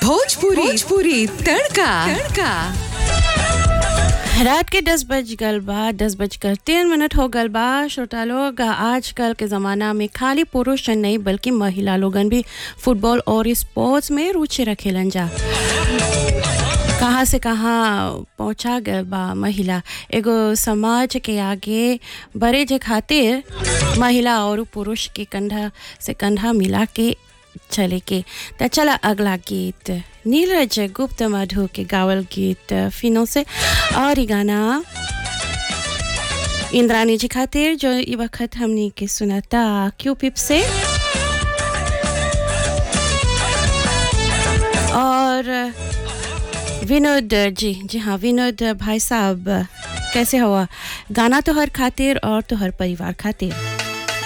भोजपुरी भोजपुरी तड़का तड़का रात के दस बज गल बा दस बजकर तीन मिनट हो गल बा श्रोता लोग आजकल के ज़माना में खाली पुरुष नहीं बल्कि महिला लोगन भी फुटबॉल और स्पोर्ट्स में रुचि रखेलन जा कहाँ से कहाँ पहुँचा गल बा महिला एगो समाज के आगे बड़े जे खातिर महिला और पुरुष के कंधा से कंधा मिला के चले के त चला अगला गीत नीरज गुप्त मधु के गावल गीत फिनो से और ई गाना इंद्रानी जी खातिर जो ई वक्त हमनी के सुनाता क्यू पिप से और विनोद जी जी हाँ विनोद भाई साहब कैसे हुआ गाना तो हर खातिर और तो हर परिवार खातिर